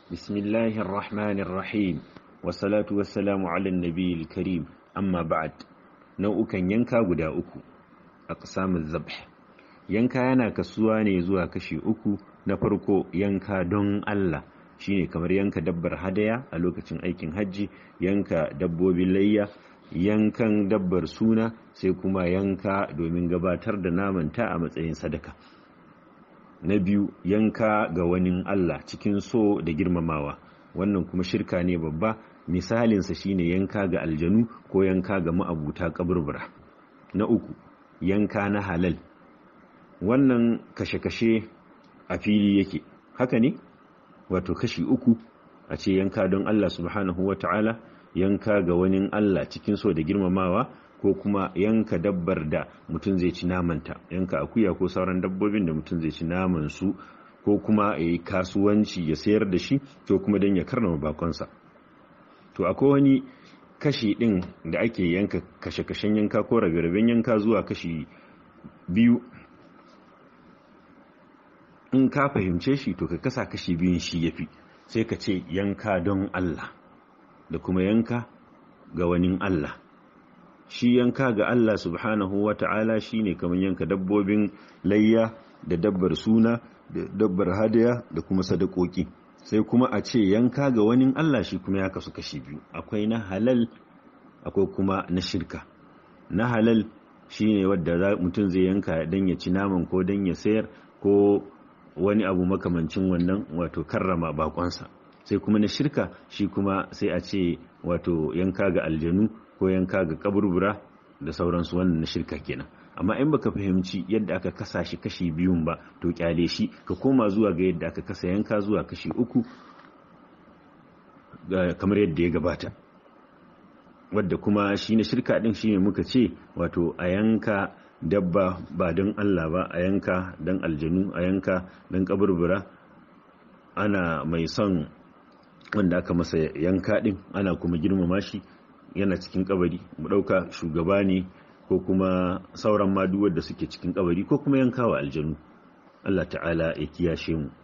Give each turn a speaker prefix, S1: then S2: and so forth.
S1: بسم الله الرحمن الرحيم والصلاة والسلام على النبي الكريم أما بعد nau'ukan yanka guda uku a ƙasamun zabh yanka yana kasuwa ne zuwa kashi uku na farko yanka don Allah shine kamar yanka dabbar hadaya a lokacin aikin hajji yanka dabbobin layya yankan dabbar suna sai kuma yanka domin gabatar da namanta a matsayin sadaka na biyu yanka ga wani Allah cikin so da girmamawa wannan kuma shirka ne babba misalinsa shine yanka ga aljanu ko yanka ga ma'abuta kaburbura na uku yanka na halal wannan kashe-kashe a fili yake haka ne wato kashi uku a ce yanka don Allah subhanahu wa ta'ala yanka ga wani Allah cikin so da girmamawa ko kuma yanka dabbar da mutum zai ci namanta yanka akuya ko sauran dabbobin da mutum zai ci naman su ko kuma ya yi kasuwanci ya sayar da shi ko kuma don ya karnama bakonsa to akwai wani kashi ɗin da ake yanka kashe-kashen yanka ko rabe-raben yanka zuwa kashi biyu in ka fahimce shi to ka kasa kashi biyun shi ya fi sai ka ce yanka don Allah da kuma yanka ga wani Allah shi yanka ga Allah subhanahu wa ta'ala shi ne kamar yanka dabbobin layya da dabbar suna da dabbar hadaya da kuma sadakoki sai kuma a ce yanka ga wani Allah shi kuma ya kasu kashi biyu akwai na halal akwai kuma na shirka na halal shi ne wadda mutum zai yanka don ya ci naman ko don ya sayar ko wani abu makamancin wannan wato karrama bakonsa sai kuma na shirka shi kuma sai a ce wato yanka ga aljanu ko yanka ga kaburbura da sauransu wannan na shirka kenan amma in baka fahimci yadda aka kasa shi kashi biyun ba to kyale shi ka koma zuwa ga yadda aka kasa yanka zuwa kashi uku kamar yadda ya gabata wadda kuma shi na shirka din shine muka ce wato a yanka dabba ba don Allah ba a yanka don aljanu a yanka don kaburbura ana mai son wanda aka masa yanka din ana kuma girmama shi yana cikin kabari mu dauka shugaba ne ko kuma sauran maduwar da suke cikin kabari ko kuma yankawa aljanu Allah ta'ala ya kiyashe mu